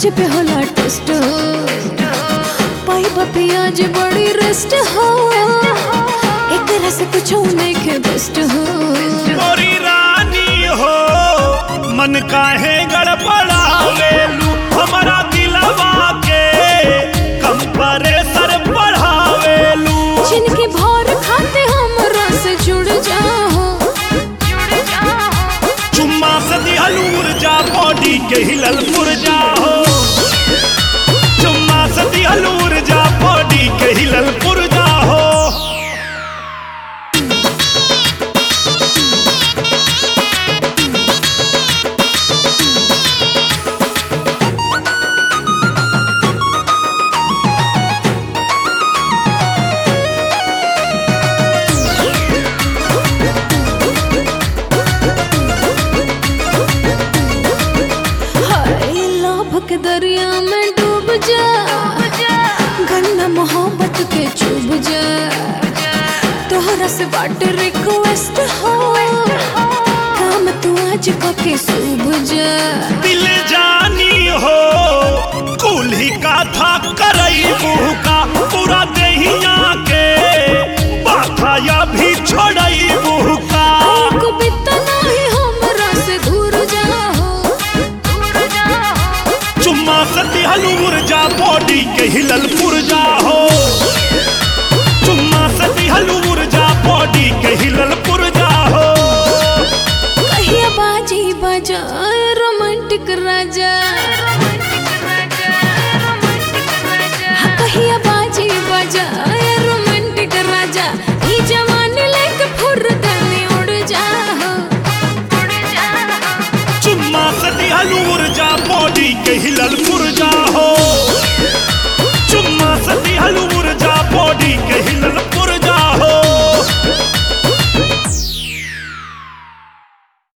पे होला टेस्ट पाई पियाज बड़ी रेस्ट हो एक से कुछ नहीं के बेस्ट हो मोरी रानी हो मन काहे गड़बड़ावेलू हमारा दिलवा के कंप्रेसर बढ़ावेलू जिनकी भौर खाते हम रस जुड़ जाओ चुम्मा से दिहल ऊर्जा बॉडी के हिलल पुरजा हो चुम्मा से दिहल ऊर्जा बॉडी के हिलल पुरजा हो हाय लाभ के दरिया में डूब जा गन्ना मोहब्बत के चुभ जा तोहरा से बाट रिक्वेस्ट हो काम तू आज के सूब जा दिल जानी हो कुल्ही का था करई का पूरा दहिया के बाथा या भी छोड़ई का को बितना ही हमरा से दूर जाओ चुम्मा सती हलूर जा बॉडी के हिलल पुरजा हो चुम्मा सती हलूर जा बॉडी के हिलल पुरजा हो कहिया बाजी बजाए रोमांटिक राजा हाँ, कहिया बाजी बजाए रोमांटिक राजा ई जवानी लेके फुर्रतनी उड़ जाओ चुम्मा सती हलूर जा बॉडी के हिलल पुरजा हो